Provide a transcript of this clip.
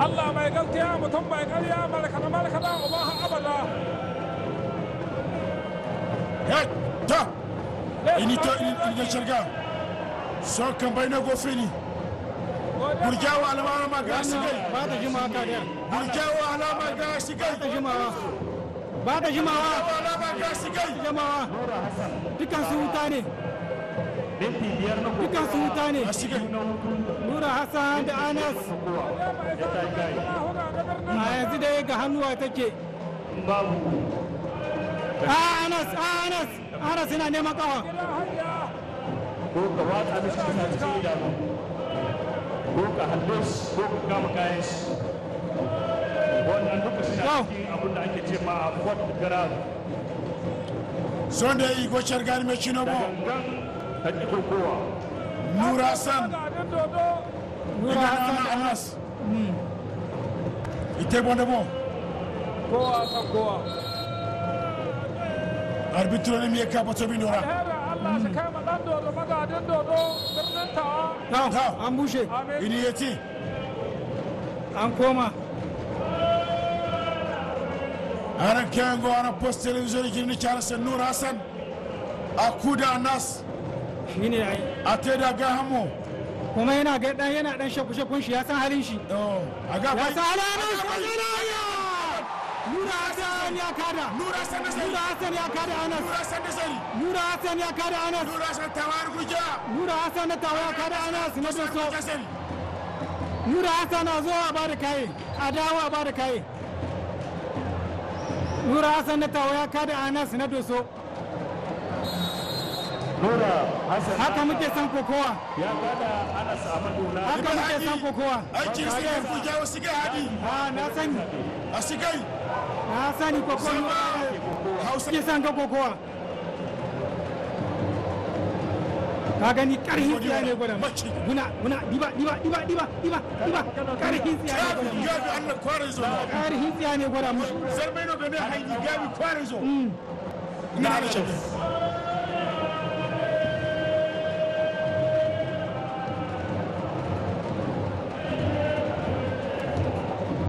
Allah mai gaskiya mutum bai karya malaka na malaka da uba har abada Hey, ta ini to ini da shirga so kan bai na gofini burjawa alama ma ga sigai ba ta jimawa kadiyar burjawa alama ga sigai ba ta jimawa ba ta jimawa burjawa alama ga sigai jamawa dukan su wuta ne minti biyar na dukan su wuta ne a sigai nura hassan da anas ya ta kai a yanzu dai ga hannuwa take babu a anas a anas anas yana neman kawa ko ka watsa mishi kasa cikin idanu ko ka halle shi ko ka kama kayan shi wannan duka suna Wow. cikin abin da ake ce ma a fort garage sonde i go shargani me chino da bo gangan ta ƙi kokowa nura san gadin dodo nura hassan igana da anas anas ite bonde bo kowa kan kowa arbitre ne mi ka bato bi nura alherin Allah shi kai ma dan dodo magadin dodo birnin tawa ta an bushe amin ini yeti an koma ana kengo ana post television ki ni chara sen nura san akuda anas shine ai ateda ga hamo kuma yana ga dan yana dan shaku shakun shi ya san halin shi oh aga ya bai san halin shi nura hassan ya kada nura san da sari nura hassan ya kada anas nura san da sari nura hassan ya kada anas nura san tawar guja nura hassan na tawa ya kada anas na doso da sari nura hassan na zo a bada kaye a dawo a bada kaye nura hassan na tawa ya kada anas na doso nura hassan haka muke san kokowa ya kada anas amadu na haka muke san kokowa aiki sigai guja wa sigai hadi a na sani a sigai na sani kokowa hausa ke san ga kokowa ka gani karhin tsiya ne gwada Maci. guna guna diba diba diba diba diba diba karhin tsiya ne gwada gabi allah kwarin zo karhin tsiya ne gwada mushi zarmai no bane haini gabi kwarin zo ina da shi